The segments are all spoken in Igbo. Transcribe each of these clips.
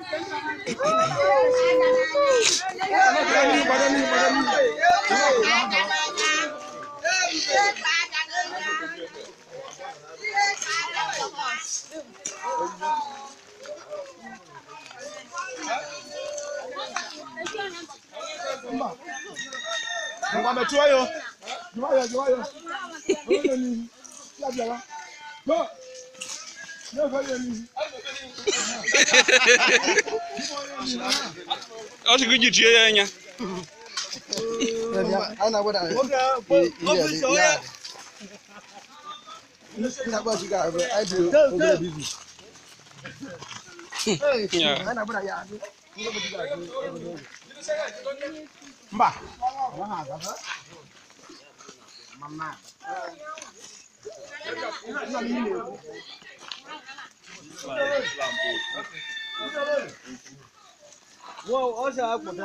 Ngwa metụọ ya. Jụọ ya, jụọ ya. Onye nọ n'ihu. Ya bịara. Go. Na-efe ya n'ihu. ọ sị gị jichie ya anya Anyị na-agbada anyị. Ndị na-akpọ Chiga bụ anyị dị obere bizi. Ya. Anyị na-agbada ya adị. Ndị bụ Chiga adị obere oge. Mba. Mama. Wọ́n ọ ṣe àpòtá.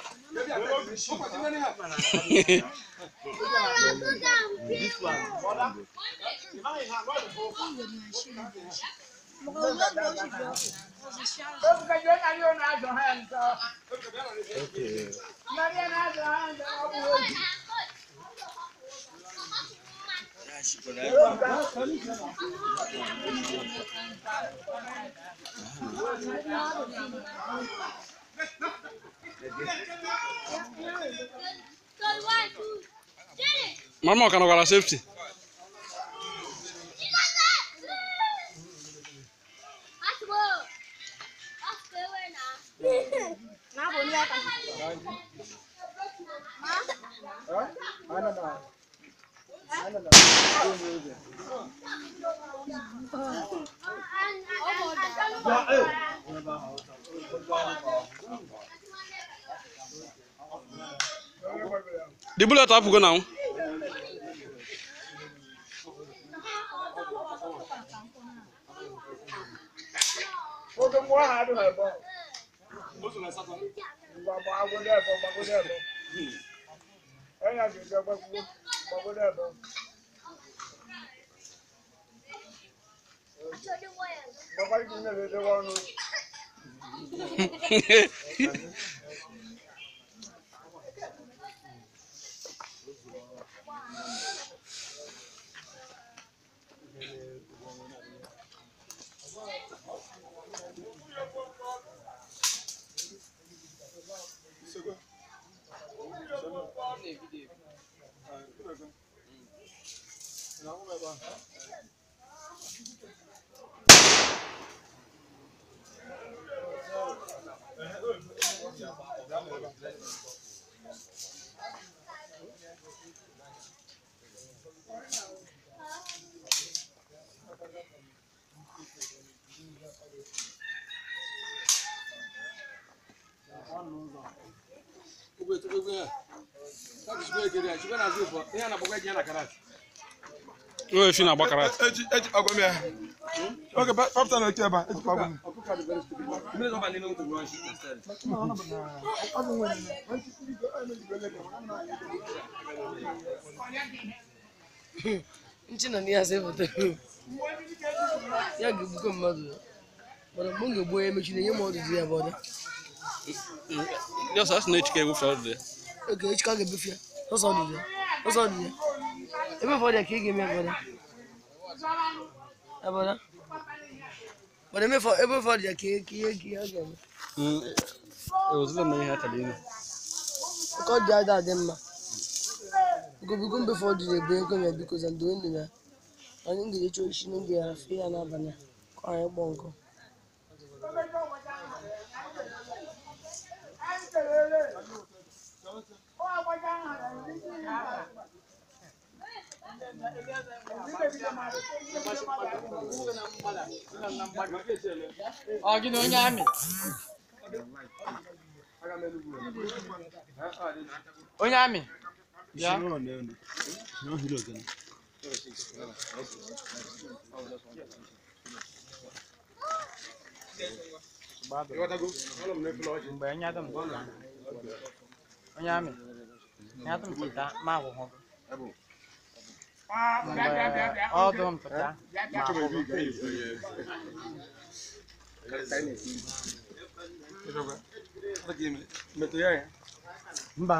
mama ọ ka nọkwara sefti the bullet apụgo na Oge mmụọ ahụ adịghị ebe ọ. Ngwa gbaa agwụdo ebe ọ, gbagwodo ebe ọ. Onye a ga-eje gbagwo, gbagwodo ebe ọ. Gbakwa ike nyere edewe ọnụ. o efi na agbakara Eji eji ọgwụ m ya. Oge papụta na-eke ebe a, ejikwa ọgwụ m. Nchi nọ n'ihe asa foto. Ya ga-egbukọ mmadụ. Mana mgbe m ga-egbu onye mechiri nye m ọdụdụ ya bụ ọda. ya sọ asị na echike egbufe ọdụdụ ya Oge echi ka a ga-ebufe ya. Ọsọ ọdụdụ ya. Ọsọ ọdụdụ ya. Ebe ụfọdụ ya ka ị ga-eme abọda. Abọda. Mana ebe ụfọdụ ebe ụfọdụ ya ka ihe ka ihe ka ihe a ga-eme. ewezụla m ihe akara ime Nke ọ dị ada adị mma. Gobigo mgbe ụfọdụ na-ebe ego ya biko za ndo ndụ ya. Anyị ga-eche oshi n'oge ya fe ya n'abalị a. Ka anyị gbọọ nkụ. Ọ gị na onye amị? Onye amị? Bịa. Mgbe nyadụ m onye amị nyadụ m pụta ma akwụkwọ mgbe ọdụ m pụta ma akwụkwọ metụ ya ya mba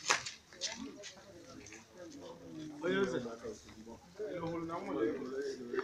onye eze ịhụrụ na nwere